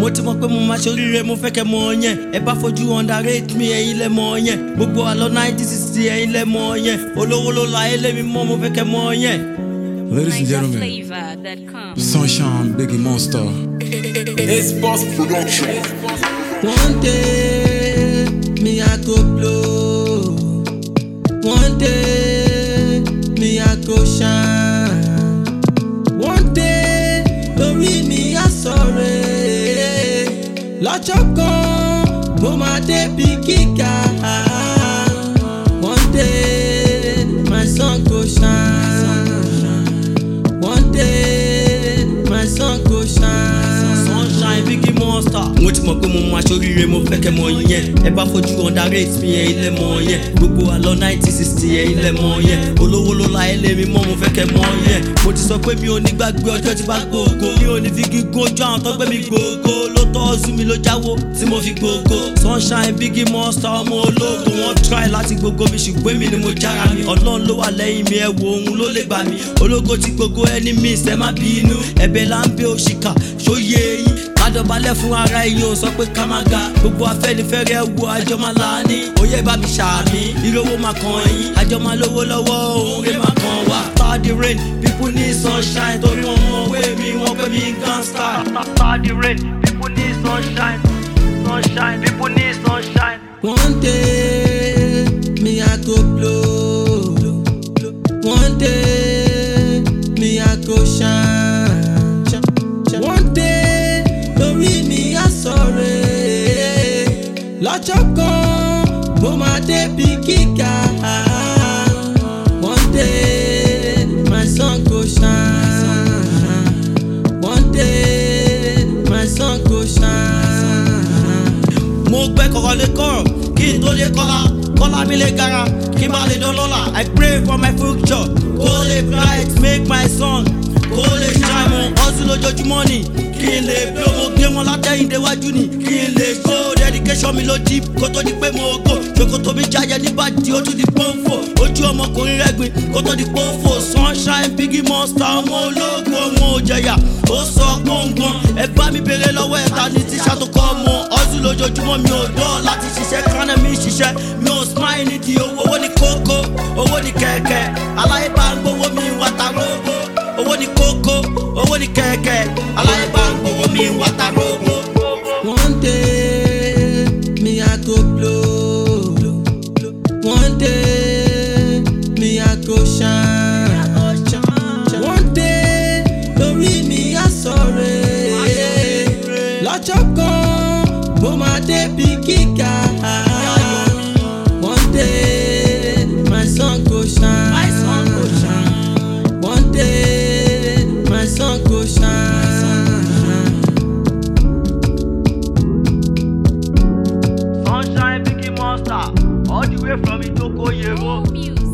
mo ti mọ̀ pé mo máa ṣoríire mo fẹ́ kẹ́ mọ̀ yẹn ẹ bá fojú underrate mi ẹ̀yin lẹ mọ̀ yẹn gbogbo àlọ́ nineteen sixty ẹ̀yin lẹ mọ̀ yẹn olówó ló la ẹ lémi mọ́ mo fẹ́ kẹ́ mọ̀ yẹn. Ladies and gentlemen, NigerFlavor.com. Sunshine Biggie Monster. It's Boss Production. One day, me I go blow. One day, me I go shine. One day, lórí mi á sọ̀rẹ́. Lọ́jọ́ kan, mo máa débi gíga. One day, my sun go shine. One day, my sun go shine. Sunshine Biggie Monster. Mo ti mọ̀ pé mo máa ṣoríire mo fẹ́ kẹ́ mọ̀ yẹn. Ẹ bá fojú underrate mi ẹ̀ ilẹ̀ mọ̀ yẹn. Gbogbo àlọ́ nineteen sixty ẹ̀ ilẹ̀ mọ̀ yẹn. Olówó ló la ẹlẹ́ mi mọ́ mo fẹ́ kẹ́ mọ̀ yẹn. Mo ti sọ pé mi ò ní gbàgbé ọjọ́ tí bá gbòògò. Mi ò ní fi gígùn ojú àwọn tó gbé mi gbòògò. Ló tọ́ ọ̀sùn mi ló jáwó tí mo fi gbòògò. Sunshine Biggie Monster ọmọ ológun. Wọ́n try láti gbogbo mi ṣùgbọ́n èmi ni mo jára mi. Ọlọ́run ló wà lẹ́yìn mi ẹ wo òun ló lè gbà mí. Ológo ti gbogbo ẹni mi ìṣẹ́ má bínú. Ẹ̀bẹ̀ là ń bẹ òṣìkà ṣóyè eyín kádọ̀bálẹ̀ fún ara ẹ̀yin ò sọ pé ká má ga gbogbo afẹ́nifẹ́re wo àjọ máa là ní oyè bá mi ṣàmì ìrówó máa kàn yín àjọ máa lówó lọ́wọ́ òun rẹ̀ máa kàn wá. after the rain people need sunshine torí wọn mọ òwe mi wọn pè mí gangsta. after the rain people need sunshine sunshine people need sunshine. one day me I go blow one day me I go shine. One day lórí mi á sọ̀rẹ́. Lọ́jọ́ kan mo máa débi gíga. One day my sun go shine. One day my sun go shine. Mo gbẹ́ kọ̀kọ́ lé kọ̀rọ̀ kí n tó lé kọ́lá. Kọ́lá mi lè gara kí n má lè dán lọ́la. I pray for my future. Kó lè bright make my sun. Kó lè shine mo hustle lójoojúmọ́ ni. Kí n lè blow mo gbé wọn látẹ̀yìn déwájú ni. Kí n lè go dedication mi ló deep kó tó di pé mo go. Ṣòkòtò mi jáyẹ níbàdí ó tún di pọ́nfò. Ojú ọmọkùnrin rẹ́gbin kó tó di pọ́nfò. Sunshine Biggie Monster ọmọ ológun ọmọ òjẹ̀yà. Ó sọ gbọ̀ngbọ̀n. Ẹ bá mi béèrè lọ́wọ́ ẹ̀ ta ni tíṣà tó kọ́ ọmọ. Hustle lójoojúmọ́ mi ò dọ́ láti ṣiṣẹ́ kánẹ́ mi ṣiṣẹ́. Mi ò smile ní ti owó. Owó ni kókó, owó ni kẹ̀kẹ́. Aláyé bá ń gbowó mi wá ta rógbó. Owó ni kókó, owó ni kẹ̀kẹ́. Aláyé bá ń gbowó mi wá ta rógbó. One day, me I go blow. One day, me I go shine. One day, lórí mi á sọ̀rẹ́. Lọ́jọ́ kan, mo máa débi gíga. One day, my sun go shine. My sun go shine. One day, my sun go shine. Sunshine Biggie Monster, all the way from Itoko Yero. More music